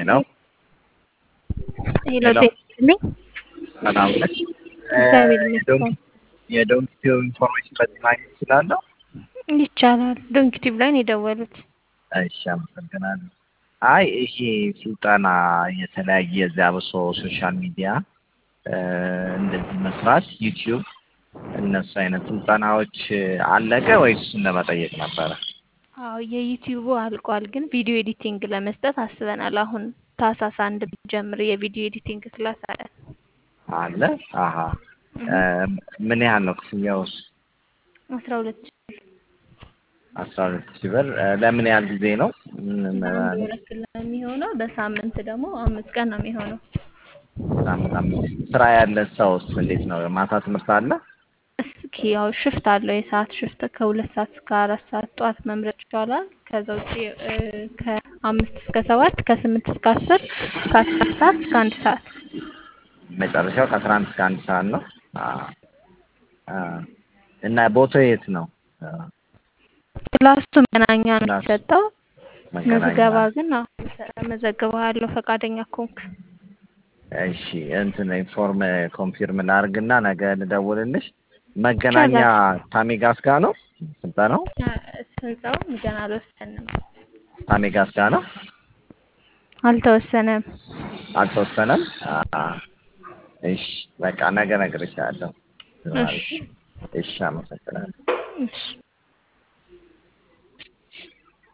ሄሎ ሄሎ ሄሎ። ጤናልኝ ሰላም ነሽ? እግዚአብሔር ይመስገን የዶንኪቲዮ ኢንፎርሜሽን በዚህ ማግኘት እችላለሁ? ይቻላል። ዶንኪቲቭ ላይ ነው የደወሉት። እሺ አመሰግናለሁ። አይ ይሄ ስልጠና የተለያየ እዚያ ብሶ ሶሻል ሚዲያ እንደዚህ መስራት ዩቲዩብ እነሱ አይነት ስልጠናዎች አለቀ ወይስ እሱን ለመጠየቅ ነበረ? አዎ የዩቲዩቡ አልቋል፣ ግን ቪዲዮ ኤዲቲንግ ለመስጠት አስበናል። አሁን ታህሳስ አንድ ጀምር የቪዲዮ ኤዲቲንግ ክላስ አለን። አለ አሀ ምን ያህል ነው ክፍያውስ? አስራ ሁለት ሺህ ብር አስራ ሁለት ሺህ ብር ለምን ያህል ጊዜ ነው? ምን ለአንድ ወር ያክል ነው የሚሆነው። በሳምንት ደግሞ አምስት ቀን ነው የሚሆነው። ሳምንት አምስት ስራ ያለ ሰውስ እንዴት ነው? ማታ ትምህርት አለ? እስኪ ያው ሽፍት አለው የሰዓት ሽፍት ከሁለት ሰዓት እስከ አራት ሰዓት ጠዋት መምረጥ ይቻላል። ከዛ ውጭ እ ከአምስት እስከ ሰባት ከስምንት እስከ አስር ከአስር ሰዓት እስከ አንድ ሰዓት መጨረሻው ከአስራ አንድ እስከ አንድ ሰዓት ነው። አዎ። አዎ። እና ቦታው የት ነው? ክላሱ መገናኛ ነው ክላሱ የሚሰጠው። መገናኛ። ምዝገባ ግን አዎ መዘግበሃለሁ ፈቃደኛ ከሆንክ። እሺ እንትን ኢንፎርም ኮንፊርም ላድርግና ነገ ልደውልልሽ። መገናኛ ይቻላል። ታሜጋስ ጋር ነው ስልጠናው? ህንፃው ገና አልወሰንም፣ ታሜጋስ ጋር ነው? አልተወሰነም። አልተወሰነም? አዎ። እሺ በቃ ነገ እነግርሻለሁ። እሺ እሺ አመሰግናለሁ። እሺ